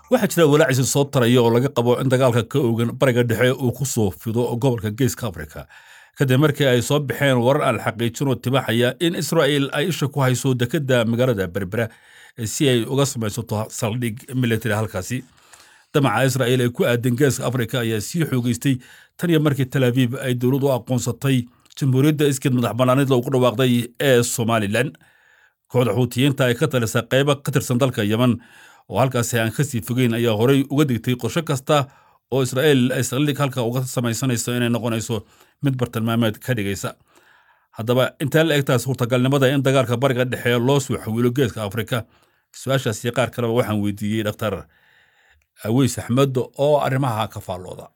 waxaa jira walaaciisi soo taraya oo laga qabo in dagaalka ka ogan bariga dhexe uu ku soo fido gobolka geeska afrika kadib markii ay soo baxeen warar aan xaqiijin oo tibaxaya in israa'il ay isha ku hayso dekedda magaalada berbera si ay uga samaysato saldhig military halkaasi damaca israa'il ee ku aadan geeska afrika ayaa sii xoogeystay tan iyo markii tel abiib ay dowladdu aqoonsatay jamhuuriyadda iskeed madax bannaanid loogu dhawaaqday ee somalilan kooxda xuutiyiinta ay ka talisa qaybo ka tirsan dalka yeman oo halkaasi aan kasii fogeyn ayaa horey uga digtay qorsho kasta oo israa'il ay saldhig halka uga samaysanayso inay noqonayso mid bartilmaameed ka dhigaysa haddaba intee la egtaa suurtagalnimada in dagaalka bariga dhexe loo soo xawiilo geeska afrika su-aashaasi qaar kaleba waxaan weydiiyey dhaktar aweys axmed oo arrimaha ka faallooda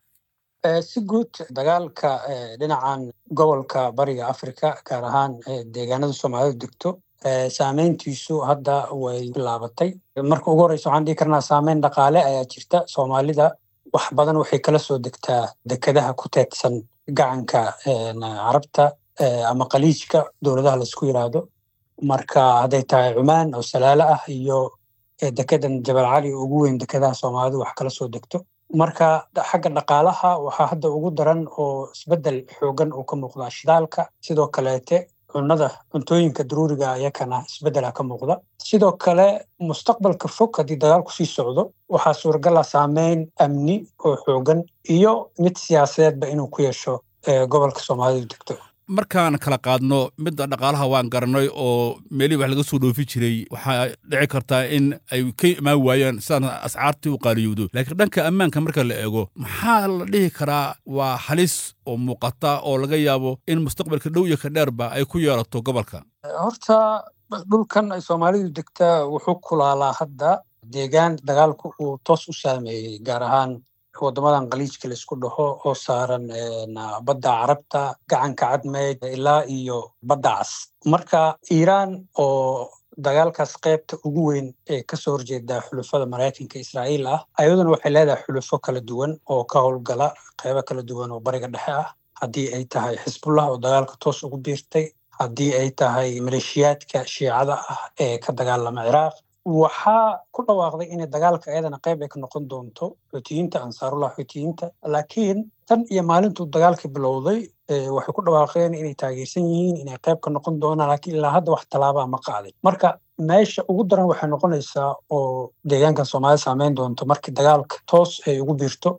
si guud dagaalka dhinacan gobolka bariga afrika gaar ahaan deegaanada soomaalidu degto saameyntiisu hadda way bilaabatay marka ugu horeysa waxaan dhihi karnaa saameyn dhaqaale ayaa jirta soomaalida wax badan waxay kala soo degtaa dekedaha ku teedsan gacanka carabta ama qaliijka dowladaha laisku yiraahdo marka hadday tahay cumaan oo salaalo ah iyo dekedan jabal cali ugu weyn dekedaha soomaalidu wax kala soo degto marka xagga dhaqaalaha waxaa hadda ugu daran oo isbeddel xoogan uu ka muuqdaa shidaalka sidoo kaleete cunnada cuntooyinka daruuriga ayakana isbeddela ka muuqda sidoo kale mustaqbalka fog haddii dagaalku sii socdo waxaa suuragala saameyn amni oo xoogan iyo mid siyaasadeedba inuu ku yeesho gobolka soomaalidu degto markaan kala qaadno midda dhaqaalaha waan garanay oo meelihii wax laga soo dhoofi jiray waxaa dhici kartaa in ay ka imaan waayaan sidaan ascaartii u qaaliyowdo laakiin dhanka ammaanka marka la eego maxaa la dhihi karaa waa halis oo muuqata oo laga yaabo in mustaqbalka dhow iyo ka dheerba ay ku yeelato gobolka horta dhulkan ay soomaalidu degtaa wuxuu kulaalaa hadda deegaan dagaalku uu toos u saameeyey gaar ahaan waddamadan qaliijka laisku dhaho oo saaran badda carabta gacanka cadmeyd ilaa iyo badda cas marka iiraan oo dagaalkaas qaybta ugu weyn ee kasoo horjeeda xulufada maraykanka israa'iil ah ayaduna waxay leedahay xulufo kala duwan oo ka howlgala qaybo kala duwan oo bariga dhexe ah haddii ay tahay xisbullah oo dagaalka toos ugu biirtay haddii ay tahay maleeshiyaadka shiicada ah ee ka dagaalama ciraaq waxaa ku dhawaaqday inay dagaalka ayadana qayb ay ka noqon doonto xuutiyiinta ansaarullah xuutiyiinta laakiin tan iyo maalintuu dagaalka bilowday waxay ku dhawaaqeen inay taageersan yihiin inay qayb ka noqon doonaan laakiin ilaa hadda wax tallaabaa ma qaadin marka meesha ugu daran waxay noqonaysaa oo deegaankan soomaalida saameyn doonto markii dagaalka toos ay ugu biirto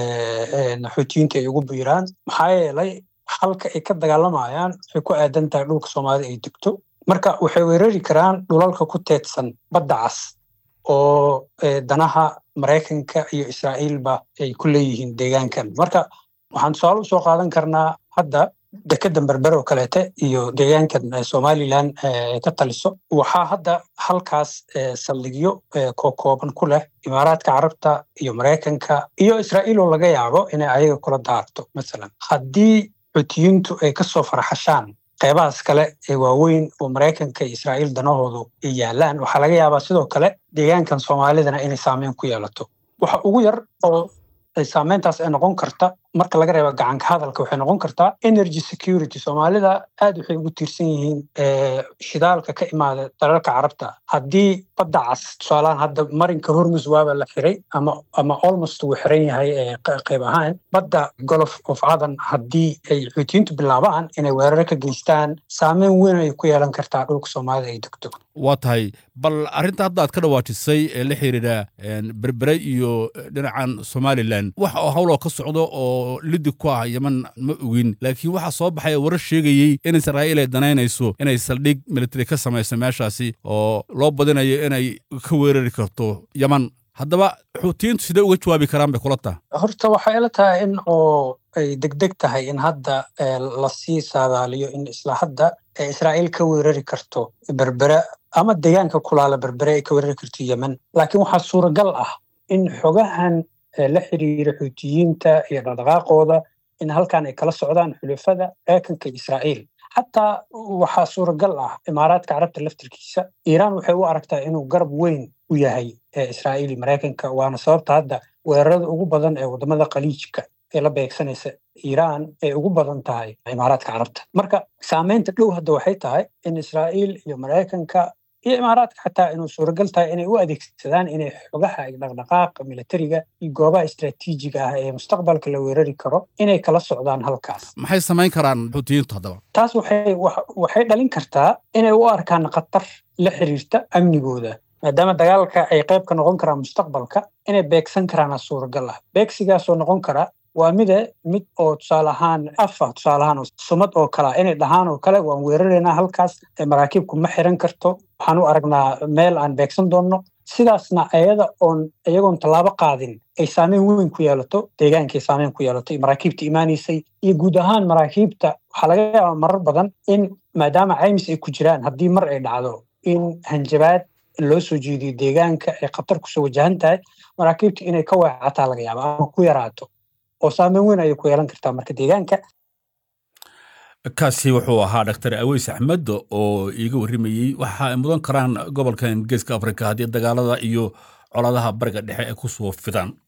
xuutiyiinta ay ugu biiraan maxaa yeelay halka ay ka dagaalamayaan waxay ku aadan tahay dhulka soomaalida ay degto marka waxay weerari karaan dhulalka ku teedsan badda cas oo danaha maraykanka iyo israa'iilba ay ku leeyihiin deegaankan marka waxaan tusaale usoo qaadan karnaa hadda dekedan berber oo kaleete iyo deegaankan somalilan ka taliso waxaa hadda halkaas saldhigyo kokooban ku leh imaaraadka carabta iyo maraykanka iyo israa'iil oo laga yaabo inay ayaga kula daarto masalan haddii xutiyiintu ay kasoo farxashaan qaybahaas kale ee waaweyn oo maraykanka iyo israa'iil danahoodu ay yaalaan waxaa laga yaabaa sidoo kale deegaankan soomaalidana inay saameyn ku yeelato waxa ugu yar oo saameyntaas ay noqon karta marka laga reebo gacanka hadalka waxay noqon kartaa energy security soomaalida aad waxay ugu tiirsan yihiin shidaalka ka imaada dalalka carabta haddii badda cas tusaalahaan hadda marinka hormus waaba la xiray ama ama almost wuu xiran yahay qayb ahaan badda golof of cadan haddii ay xuutiyiintu bilaabaan inay weeraro ka geystaan saameyn weyn ay ku yeelan kartaa dhulka soomaalida ay degto waa tahay bal arrinta hadda aad ka dhawaajisay ee la xiriira berbere iyo dhinacan somalilan wax oo howloo ka socdo oo liddig ku ah yeman ma ogin laakiin waxaa soo baxaya warar sheegayey in israa'iil ay danaynayso inay saldhig military ka samayso meeshaasi oo loo badinayo inay ka weerari karto yeman haddaba xuutiyiintu sidee uga jawaabi karaan bay kula taha horta waxay ila tahay in oo ay degdeg tahay in hadda lasii saadaaliyo in isla hadda israa'iil ka weerari karto berbere ama deegaanka kulaala berbere ay ka weerari karto yemen laakiin waxaa suuragal ah in xogahan la xiriira xuutiyiinta iyo dhaqdhaqaaqooda in halkan ay kala socdaan xulafada maraykanka israa'iil xataa waxaa suuragal ah imaaraadka carabta laftirkiisa iiraan waxay u aragtaa inuu garab weyn u yahay israa'iil iyo maraykanka waana sababta hadda weerarada ugu badan ee waddamada khaliijka ee la beegsanaysa iiraan ay ugu badan tahay imaaraadka carabta marka saameynta dhow hadda waxay tahay in israa'iil iyo maraykanka iyo imaaraadka xataa inuu suuragal tahay inay u adeegsadaan inay xogaha iyo dhaqdhaqaaqa militariga iyo goobaha istaraatiijiga ah ee mustaqbalka la weerari karo inay kala socdaan halkaas maxay samayn karaan xuutiyiintu haddaba taas waxay waxay dhalin kartaa inay u arkaan khatar la xiriirta amnigooda maadaama dagaalka ay qayb ka noqon karaan mustaqbalka inay beegsan karaana suuragal ah beegsigaasoo noqon kara waa mide mid oo tusaale ahaan afa tusaale ahaan sumad oo kalea inay dhahaan oo kale waan weeraraynaa halkaas maraakiibku ma xiran karto waxaan u aragnaa meel aan beegsan doonno sidaasna ayada oon iyagoon tallaabo qaadin ay saameyn weyn ku yeelato deegaankay saameyn ku yeelato maraakiibta imaanaysay iyo guud ahaan maraakiibta waxaa laga yaabaa marar badan in maadaama caymis ay ku jiraan haddii mar ay dhacdo in hanjabaad loo soo jeediyo deegaanka ay khatar kusoo wajahan tahay maraakiibta inay ka weecataa laga yaaba ama ku yaraato oo saameyn weyn ayay ku yeelan kartaa marka deegaanka kaasi wuxuu ahaa dhaktar aweys axmed oo iiga warrimayey waxa ay mudan karaan gobolkan geeska afrika haddii dagaalada iyo colaadaha bariga dhexe ay ku soo fidaan